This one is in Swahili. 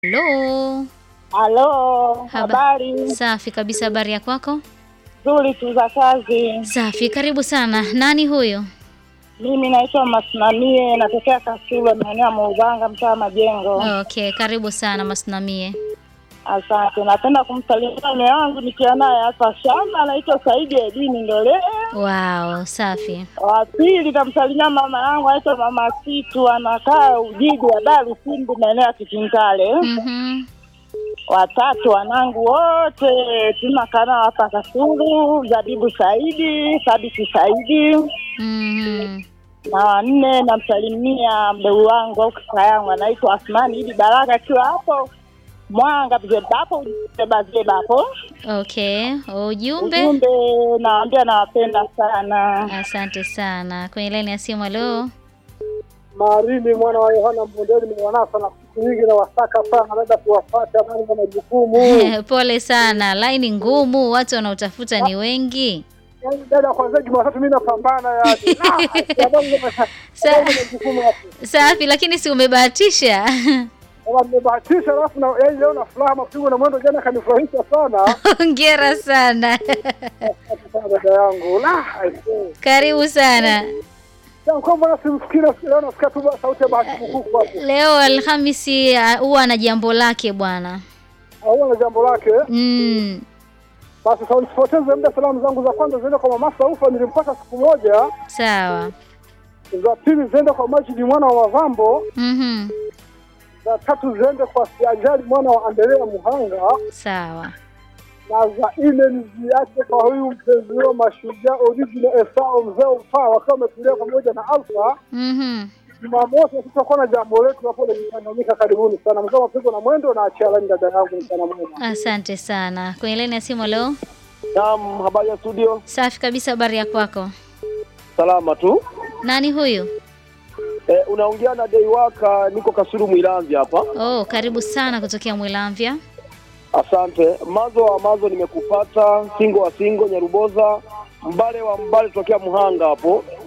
Halo. Halo, Haba- habari Safi kabisa, habari ya kwako? nzuri tu za kazi. Safi, karibu sana. Nani huyo? Mimi naitwa Masimamie, natokea Kasulu, maeneo ya Muubanga, mtaa wa Majengo. Okay, karibu sana Masinamie. Asante. Napenda kumsalimia mume wangu nikiwa naye hapa shamba, anaitwa Saidi Edini Ndole. Wow, safi. Wa pili namsalimia mama yangu anaitwa Mama Situ, anakaa Ujiji wa Dar Usimbu, maeneo ya Kitintale. Mhm. Watatu wanangu wote tunakaa nao hapa Kasulu, Zabibu Saidi, Thabiti Saidi Mhm. na wanne namsalimia mdogo wangu au kaka yangu anaitwa Asmani Idi Baraka akiwa hapo Mwanga Vizeba hapo Vizeba Vizeba hapo. Okay, ujumbe. Ujumbe nawaambia nawapenda sana. Asante sana. Kwenye laini ya simu, halo. Marini mwana wa Yohana Mbondeli nimewanasa na siku nyingi na wasaka sana, labda kuwafata nani na majukumu. Pole sana, laini ngumu, watu wanaotafuta ni wengi. Yaani dada, kwanza Jumatatu mimi napambana yani. Ah, sababu nime- Sa- sababu majukumu hapo. Safi, lakini si umebahatisha? Kama nimebahatisha alafu na yaani leo na furaha mapigo na mwendo jana kanifurahisha sana. Hongera sana. Asante sana dada yangu. La, aisee. Karibu sana. Sasa kwa mbona simsikii leo nasikia tu sauti ya bahati kukuku hapo. Leo Alhamisi ah, huwa na jambo lake bwana. Au na jambo lake. Mm, Basi sasa nisipoteze muda, salamu zangu za kwanza ziende kwa mama Saufa nilimpata siku moja. sawa. za pili ziende kwa Majidi mwana wa Mavambo, Mhm. za tatu ziende kwa Siajali mwana wa Andelea Muhanga, Sawa. na za nne niziache kwa huyu mpenzi wao Mashujaa original Esau mzee upaa, wakiwa wametulia pamoja na Alfa. Mhm. Jumamosi tutakuwa na jambo letu hapo lenye Tanganyika. Karibuni sana mzee mapigo na mwendo na achia laini dada yangu mchana mwema. Asante sana. Kwenye laini ya simu leo. Naam, habari ya studio. Safi kabisa, habari ya kwako? Salama tu. Nani huyu? E, unaongea na Deiwaka, niko Kasulu Mwilanzi hapa. Oh, karibu sana kutokea Mwilamvya. Asante. Mazo wa mazo nimekupata, singo wa singo Nyaruboza, mbale wa mbale tokea Muhanga hapo.